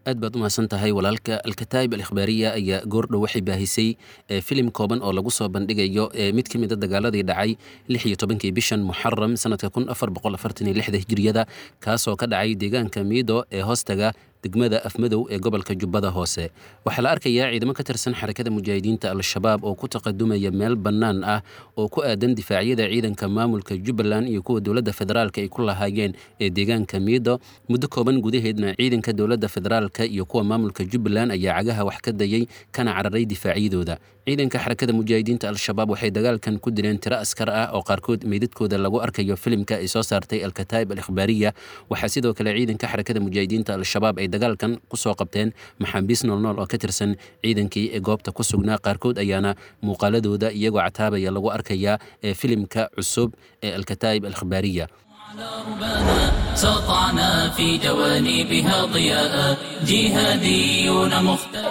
aad baad u mahadsan tahay walaalka alkataa'ib alikhbaariya ayaa goordhow waxay baahisay filim kooban oo lagu soo bandhigayo mid ka mida dagaaladii dhacay lix iyo tobankii bishan muxaram sanadka kun afar boqol afartan iyo lixda hijriyada kaasoo ka dhacay deegaanka miido ee hoostaga degmada afmadow ee gobolka jubbada hoose waxaa la arkayaa ciidamo ka tirsan xarakada mujaahidiinta al-shabaab oo ku taqadumaya meel bannaan ah oo ku aadan difaacyada ciidanka maamulka jubbaland iyo kuwa dowladda federaalka ay ku lahaayeen ee deegaanka miido muddo kooban gudaheedna ciidanka dowladda federaalka iyo kuwa maamulka jubbaland ayaa cagaha wax ka dayay kana cararay difaacyadooda ciidanka xarakada mujaahidiinta al-shabaab waxay dagaalkan ku dileen tiro askar ah oo qaarkood meydadkooda lagu arkayo filimka ay soo saartay alkataa'ib alikhbaariya waxaa sidoo kale ciidanka xarakada mujaahidiinta al-shabaab ay dagaalkan kusoo qabteen maxaabiis noolnool oo ka tirsan ciidankii ee goobta ku sugnaa qaarkood ayaana muuqaaladooda iyagoo cataabaya lagu arkayaa ee filimka cusub ee alkataa'ib alikhbaariya سطعنا في جوانبها ضياء جهاديون مختار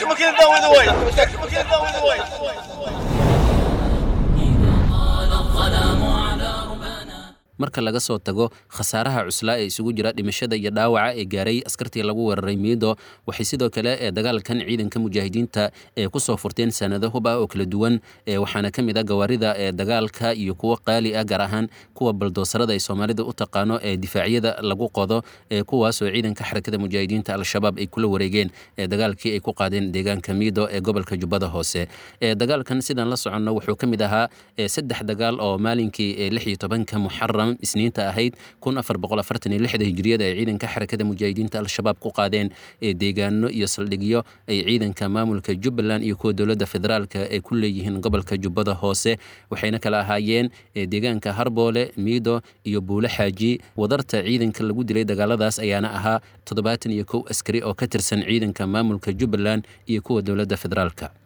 قال الظلام على ربنا marka laga soo tago khasaaraha cuslaa ee isugu jira dhimashada iyo dhaawaca ee gaaray askartii lagu weeraray miido waxay sidoo kale ee dagaalkan ciidanka mujaahidiinta ee kusoo furteen sanado hub ah oo kala duwan ee waxaana ka mid ah gawaarida ee dagaalka iyo kuwo qaali ah gaar ahaan kuwa baldoosarada ay soomaalida u taqaano ee difaacyada lagu qodo ee kuwaasoo ciidanka xarakada mujaahidiinta al-shabaab ay kula wareegeen ee dagaalkii ay ku qaadeen deegaanka miido ee gobolka jubbada hoose ee dagaalkan sidaan la soconno wuxuu ka mid ahaa ee saddex dagaal oo maalinkii ee lix iyo tobanka muxaram isniinta ahayd kun afar boqol afartan iyo lixda hijriyada ay ciidanka xarakada mujaahidiinta al-shabaab ku qaadeen ee deegaano iyo saldhigyo ay ciidanka maamulka jubbaland iyo kuwa dowladda federaalka ay ku leeyihiin gobolka jubbada hoose waxayna kala ahaayeen deegaanka harboole miido iyo buule xaaji wadarta ciidanka lagu dilay dagaaladaas ayaana ahaa toddobaatan iyo kow askari oo ka tirsan ciidanka maamulka jubbaland iyo kuwa dowladda federaalka